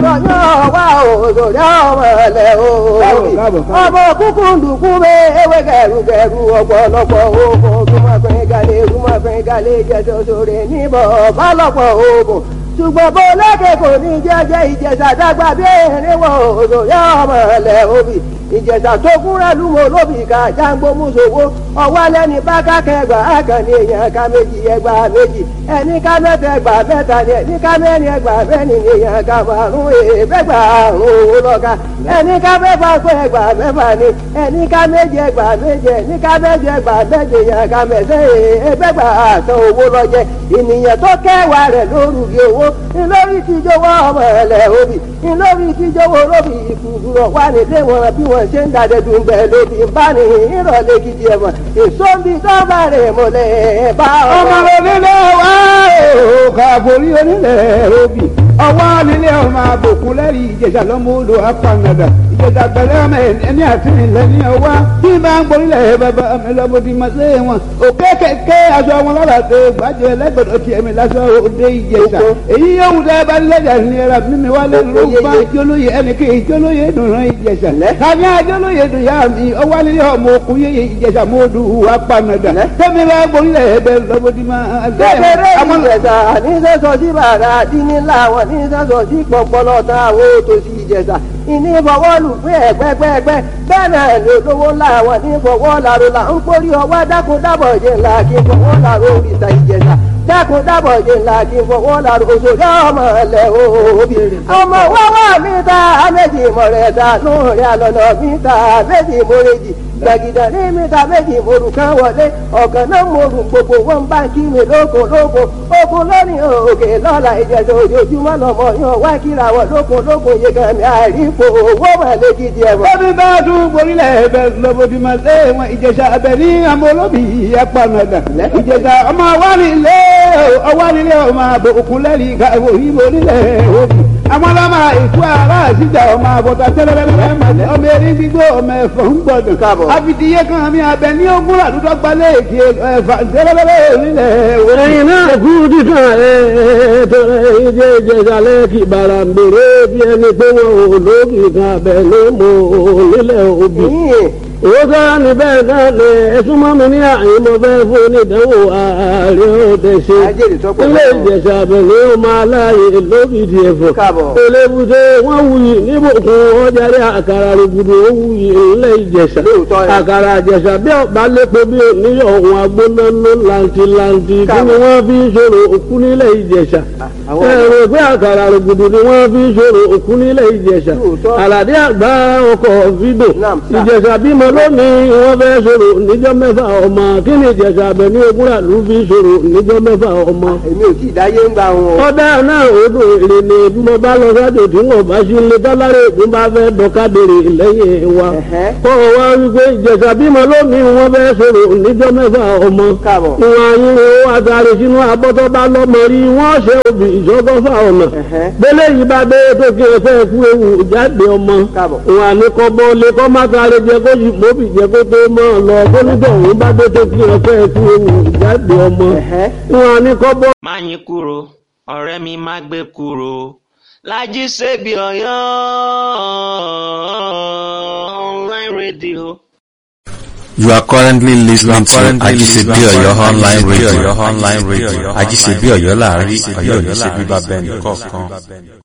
ọ̀rọ̀ yóò wá òṣòrí ọmọ ẹ̀lẹ́ o. ọmọ kúkú ndùkú bẹ ewé gẹrugẹru ọ̀pọ̀lọpọ̀ oògùn rúmọ̀fẹ́ galẹ̀ rúmọ̀fẹ́ galẹ̀ jẹjọ sórí níbọ̀ bálọ̀pọ̀ oògùn ṣùgbọ́n bó lókè kò ní jẹ́jẹ́ ìjẹ̀ṣà dàgbà bí erin wọ òṣòrí ọmọ ẹ̀lẹ́ òbí ìjẹ̀ṣà tó kúnra lúmọ̀ lóbì ká jágbó mùsòwò ọwọ́ lẹ́ni bá kákẹ́gbà àkànní èèyàn ká méjì ẹgbà méjì ẹni ká mẹ́ta ẹgbà mẹ́ta ni ẹni ká mẹ́rin ẹgbà mẹ́rin ni èèyàn ká márùn èèfẹ́gbà àrùn owó lọ́ka ẹni ká mẹ́fà pé ẹgbà mẹ́fà ni ẹni ká méje ẹgbà méje ẹni ká méje ẹgbà méje èèyàn ká mẹ́sẹ̀ èèfẹ́gbà àtàn owó lọ́jẹ ènìyàn tó kẹwàá rẹ̀ lórúkì owó ńlórí tíjọwọ́ ọmọ ẹ̀lẹ́ òbí ńlórí tíjọwọ́ lóbì ìkùrọ̀ wà nílé wọn bí wọ́n ṣe ń dàdẹ́dùn bẹ́ẹ̀ lóbi ń bá ní ìrọ̀lẹ́ gidi ẹ̀wọ̀n èso ń bi dọ́gba rẹ̀ mọ́lẹ̀ bá ọmọ onílé wa ò kàbórí onílé òbí ọwọ́ nílé ọmọ àbòkún lẹ́rìí ìjẹ̀jà lọ́mọ odò apanadà ìjẹ̀jà pẹ̀lẹ́ ọmọ ẹni àti ilẹ̀ ní ọwá bí bá ń gborílẹ̀ bàbá mi lọ́mọdé máa lé wọn òkè kẹ̀kẹ́ aṣọ wọn lọ́la tó gbàjẹ́ lẹ́gbẹ̀dọ̀ tiẹ̀ mi lásọ òde ìjẹ̀jà èyí yóò wù dẹ́ bá lẹ́jà ní ẹ̀rọ mímí wá lé lóba jólóye ẹnì kí jólóye dùnrún ìjẹ̀jà tàbí àjólóye dùn yá mi ọwọ́ nílé ọmọ òkú yé ìjẹ̀jà mọ́ọ́dù apanadà tẹ́mi bá gborílẹ̀ ẹ̀bẹ̀ lọ́mọdé máa lé kékeré wọn. ìjẹ̀ṣà ní sẹ́sọ̀ sí bàrà dínnílà wọn ní sẹ́sọ̀ sí pọ̀pọ̀lọ̀ tán àwọn òtòṣì ìjẹ̀ṣà ìní fọwọ́ lù pé ẹ̀gbẹ́gbẹ́gbẹ́ bẹ́ẹ̀ náà ni olówó ńlá wọn ní fọwọ́ làrò là ń kórí ọwọ́ dákun dábọ̀ jẹ́ ńlá kí fọwọ́ làrò òrìṣà ìjẹ̀ṣà dákun dábọ̀ jẹ́ ńlá kí fọwọ́ làrò òṣòrí ọmọ ẹ̀lẹ́ òbí ọmọ wọ́wọ́ mi ta méjì mọ̀rẹ́ta lóòrè àlọ́nà mi ta méjì mọ̀rẹ́jì gbàgìdà ní mẹ́ta méjì morù kan wọlé ọ̀gàn náà morù gbogbo wọn bá kí mi lóko lóko oko lónìí òkè lọ́la ìjẹ̀sẹ̀ ojoojúmọ́ lọ́mọ yan wá kíra wọ lóko lóko yegami àìrípo owó mọ̀lẹ́ gidi ẹ̀wọ̀n. Bọ́bí bá tún gborílẹ̀ ẹ̀bẹ̀ lọ́bọ̀dì máa lé wọn ìjẹ̀sà ẹ̀bẹ̀ ní àmọ́ olóbì apanadà. Ìjẹ̀sà ọmọ awánilé ọwánilé ọmọ àbò òkúlẹ́rì káwọ́ ìbò nílẹ̀ òbí. Àwọn ọlọ́mọ ìkú ara àṣìjà ọmọ àbọ̀tà tẹ́lẹ̀lẹ́lẹ́ màlẹ́ ọmọ erí gbígbó ọmọ ẹ̀fọ́ ń gbọdọ̀. Káàbọ̀. Àfìdíyé kan mi abẹ ní ogún àdúgbò gbalẹ̀ èkì ẹ̀fà tẹ́lẹ̀lẹ́lẹ́ nílẹ̀ òbí. ẹ̀yin náà kú dídùn ẹ̀ tọrẹ ìjẹ́ ìjẹ̀sàlẹ̀ kì bàrà ń bèrè bí ẹni pé wọn ò lókì kan abẹ ló mọ nílẹ̀ òbí. yìnyín owó sára ní bẹ́ẹ̀ náà lè ẹ̀sùn mọ́ mi ní àyè mo fẹ́ fún onídàáwò ààrẹ òde ṣe. ajẹ́rìí tọ́pọ̀ ilé ìjẹ̀sà abẹ̀lẹ̀ ó máa láàyè lókìdí ẹ̀fọ́. Káàbọ̀. elébùté wọ́n wuyì níbùkún ọjàre àkàrà rògbòdò ó wuyì ilé ìjẹ̀sà. Lóòótọ́ ni. àkàrà ìjẹ̀sà bí ọ̀bá lépo bí oníyọ̀ ọ̀hún agbónáná làǹtìlàǹtì kí ni wọ́n fi ń ṣòro òkú nílẹ̀ ìjẹ̀sà. àwọn- ẹ̀rọ pé àkàrà rògbòdò ni wọ́n fi ń ṣòro òkú nílẹ̀ ìjẹ̀sà. Lóòótọ́. àlàdé àgbà ọkọ̀ fídò Naam, sir. ìjẹ̀sà bímọ lónìí wọ́n fẹ́ sọ̀rọ̀ níjọ́ mẹ́fà ọmọ kí ni ìjẹ̀sà abẹ ní ogúnra ló fi sọ̀rọ̀ níjọ́ mẹ́fà ọmọ. èmi ò tí ì dáyé ń gbà wọn. ọ̀dà náà odò èrè ni bí mo bá lọ sájò tí wọn bá sí ilé tọ́lárẹ̀ ègún bá fẹ́ dọ́kadèrè lẹ́yìn wa. Ẹ̀hẹ́. kọ́ ọ wá wípé ìjẹ̀sà bímọ lónìí wọ́n fẹ́ sọ̀rọ̀ níjọ́ mẹ́fà ọmọ. Káàbọ̀. ìwọ̀n ayínwó àtàrí sínú abọ́tọ́ bá lọ́mọ rí wọ́n ṣe òbí ìjọgọ́fà ọ̀nà. Ẹ̀hẹ́. bẹ́lẹ̀ yìí bá dé tó kí ẹ fẹ́ kú ewu jáde ọmọ Káàbọ̀. wà ní kọ́bọ́ lé kọ́ má sáré jẹ kó yìí mọ́bì jẹ kó tó mọ́ ọ lọ kó nígbà òun bá dé tó kí ẹ fẹ́ kú ewu jáde ọmọ Ẹ̀hẹ́. wà ní kọ́bọ́. má yín kúrò ọ̀rẹ́ mi má gbé kúrò Lájí Ṣebí Ọ̀yọ́ online radio. You are currently listening to currently Ajisebi listening to Oyo online Ajisebi radio. Oyo online radio. Ajisebi Ọ̀yọ́ láàárín Ọ̀yọ́ ní ṣe bíbá bẹ́ẹ̀ Ọ̀yọ́ ní ṣe nìkọ̀ọ̀kan. bíbá bẹ́ẹ̀ nìkọ̀ọ̀kan.